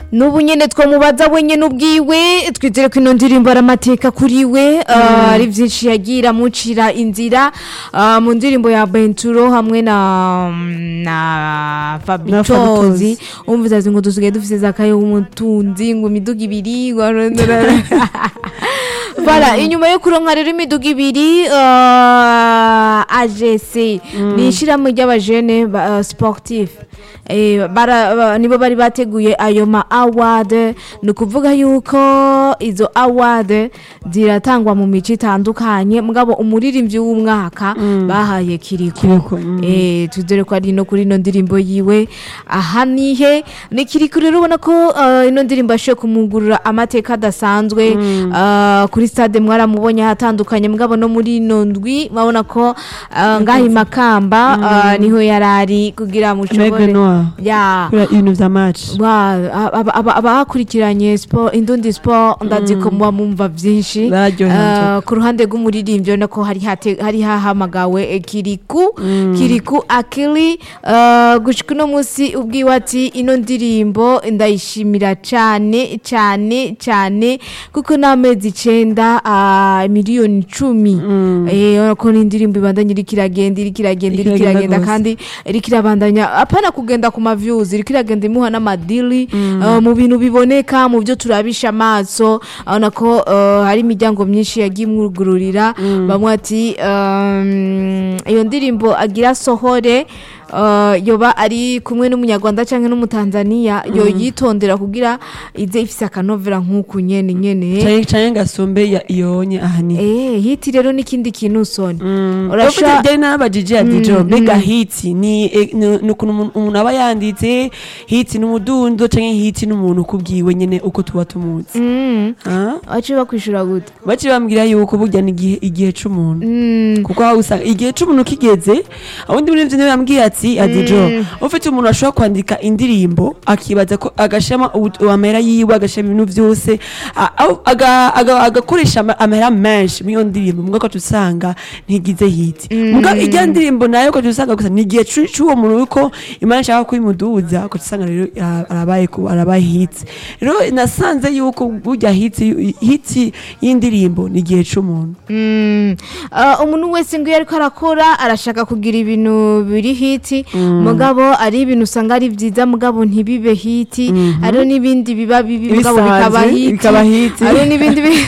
n'ubu nyene twamubaza wenyene ubwiwe twizere ko ino ndirimbo ari amateka kuri we ah, ari vyinshi yagiye iramucira inzira ah, mu ndirimbo ya benturo hamwe na na Fabitozi. fabitozi umva azi ngo dusigaye dufise zakayo w'umutunzi ngo imiduga ibiri ngo Voilà, inyuma yo kuronka rero imiduga ibiri uh, AGC ni ishirahamwe ry'abajene ba- uh, sportif eh, bara, ba- nibo bari bateguye ayo ma award ni ukuvuga yuko izo award ziratangwa mu mico itandukanye mugabo umuririmbyi w'umwaka bahaye kiriko Kiriko, mm. eh, tuzere ko ari no kuri ino ndirimbo yiwe aha nihe ni kiriko rero ubona ko uh, ino ndirimbo yashoboye kumugurura amateka adasanzwe uh, kuri stade mwaramubonye ahatandukanye mugabo no muri ino ndwi murabona ko uh, ngaha i makamba uh, niho yari ari kugira mushobore Maigle Noir. ya kubera ibintu vya match Wa, aba- aba- abakurikiranye sport indundi sport ndazi ko muba mumva vyinshi Bararyohewe Uh, ku ruhande rw'umuririmbyi urabona ko hari hate- hari hahamagawe eh, kiriku kiriku akili uh, gushika uno munsi ubwiwe ati ino ndirimbo ndayishimira cane cane cane kuko n'amezi icenda uh, miliyoni icumi Eh, urabona ko n'indirimbo ibandanya iriko iragenda iriko iragenda iriko Iriko iragenda iragenda gose. kandi iriko irabandanya apana kugenda ku maviews iriko iragenda imuha n'amadili uh, mu bintu biboneka mu byo turabisha amaso urabona ko uh, hari imiryango myinshi yagiye imwugururira bamwe ati um, iyo ndirimbo agira sohore uh, yoba ari kumwe n'umunyarwanda cyangwa n'umutanzaniya yo yitondera kugira ize ifise akanovera nk'uku nyene nyene cane cane gasumbe ya iyonye ahani eh hiti rero n'ikindi kintu soni urashobora urasha byari n'abajije ya dijo mbega hitsi ni eh, ni ni ukuntu umuntu- umuntu aba yanditse hitsi n'umudundo canke hitsi n'umuntu ukubwiwe nyene uko tuba tumuzi mm. Ah? waciye bakwishura gute baciye bambwira yuko burya ni igihe igihe c'umuntu mm. kuko aho usanga igihe c'umuntu kigeze abundi muri ivyo niwe yambwiye ati adijo ufite umuntu ashobora kwandika indirimbo akibaza ko agashiramo ubu- amahera yiwe agashiramo ibintu vyose a- aho- aga- aga- agakoresha ama- amahera menshi muri iyo ndirimbo muga ukaca usanga ntigize hiti muga ijya ndirimbo nayo ukaca usanga gusa ni igihe c'u- c'uwo muntu yuko imana ishaka kuyimuduza ukaca usanga rero ara- arabaye ku- arabaye hitsi rero nasanze yuko burya hitsi hitsi y'indirimbo ni igihe c'umuntu Mm. Uh, umuntu wese ngo iyo ariko arakora arashaka kugira ibintu biri hiti mugabo ari ibintu usanga ari byiza mugabo ntibibe hiti hariho n'ibindi biba bibi mugabo Bisanzwe, bikaba hiti bikaba hiti. hariho n'ibindi bi-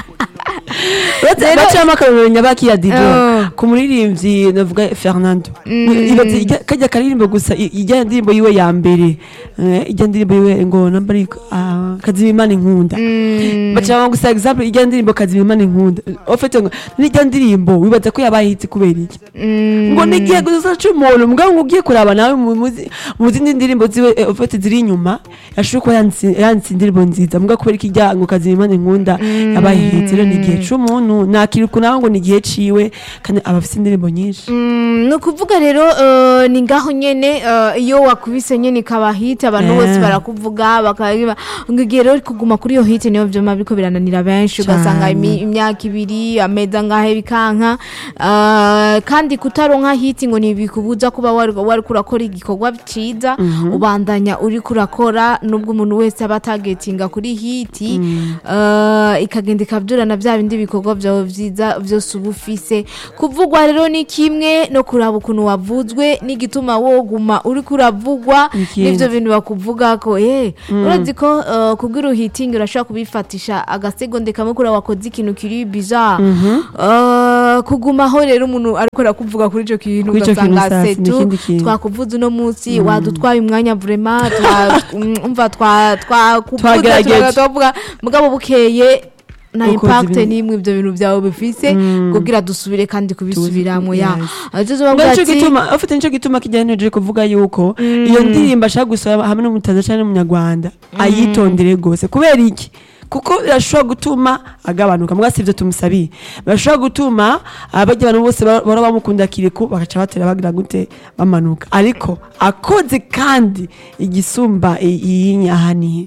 Rero- bacamo akarorero nyabaki ya dido Oh. ku muririmbyi navuga fernando ibaze ijya- kajya karirimbo gusa i- ijya ndirimbo yiwe ya mbere eh, ijya ndirimbo yiwe ngo namba ari ah, kazimimana inkunda bacamo gusa example ijya ndirimbo kazimimana inkunda ofete ngo n'ijya ndirimbo wibaza ko yabaye hiti kubera iki ngo ni igihe gusa c'umuntu mugabo ngo ugiye kuraba nawe mu muzi- mu zindi ndirimbo ziwe eh, ofete ziri inyuma yashobora kuba yanditse yanditse indirimbo nziza mugabo kubera ko ijya ngo kazimimana inkunda yabaye hiti rero ni igihe c'umuntu nakiruka nawe ngo ni igihe ciwe kandi aba afite indirimbo nyinshi Mm, ni ukuvuga rero uh, ni ngaho nyene uh, iyo wakubise nyene ikaba hiti abantu Eh. bose barakuvuga bakabiba ngo igihe rero kuguma kuri iyo hiti niyo vyoma biriko birananira benshi ugasanga Cane. imi- imyaka ibiri ameza ngahe bikanka uh, kandi kutaronka hiti ngo ntibikubuza kuba wari wariko urakora igikorwa ciza ubandanya uriko urakora nubwo umuntu wese aba atagetinga kuri hiti uh, ikagenda ikavyurana vya bindi bikorwa vyawe vyiza vyose uba ufise kuvugwa rero ni kimwe no kuraba ukuntu wavuzwe n'igituma woguma uriko uravugwa Ikindi. n'ivyo bintu bakuvuga ko eh urazi ko uh, kugira uhitingi urashobora kubifatisha agasegonde kamwe kuri wakoze ikintu kiri bizarre uh, kugumaho rero umuntu ariko arakuvuga kuri ico kintu Kuri ico kintu ugasanga sasa, ni setu ikindi kintu. twakuvuze uno munsi wadutwaye umwanya vraiment twa umva twa twakuvuze Twagerageje. tukaga twavuga mugabo bukeye na Ukoze impact ibintu. n'imwe ibyo bintu byawe bifise kugira dusubire kandi kubisubiramo ya Yes. azozo ngo bavuga nico ati gituma ufite nico gituma kijyaneje kuvuga yuko iyo ndirimbo ashaka gusaba hamwe n'umutaza cyane n'umunyarwanda ayitondere gose kubera iki kuko birashobora gutuma agabanuka mbwa sivyo tumusabiye birashobora gutuma abajya abantu bose ba- bahora bamukunda kiriku bagaca batera bagira gute bamanuka ariko akoze kandi igisumba i- iyi nyahaniye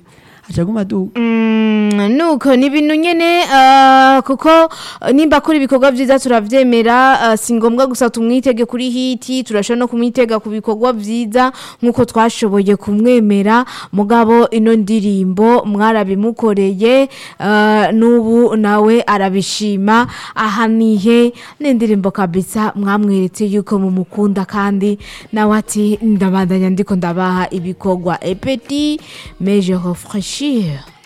aca aguma aduga Mm, nuko ni ibintu nyene ah, kuko ah, nimba kuri ibikorwa vyiza turavyemera ah, si ngombwa gusa tumwitege kuri hiti turashobora no kumwitega ku bikorwa vyiza nk'uko twashoboye kumwemera mugabo ino ndirimbo mwarabimukoreye ah, n'ubu nawe arabishima ahanihe n'indirimbo kabisa mwamweretse yuko mumukunda kandi nawe ati ndabandanya ndiko ndabaha ibikorwa epeti mais je refraîchir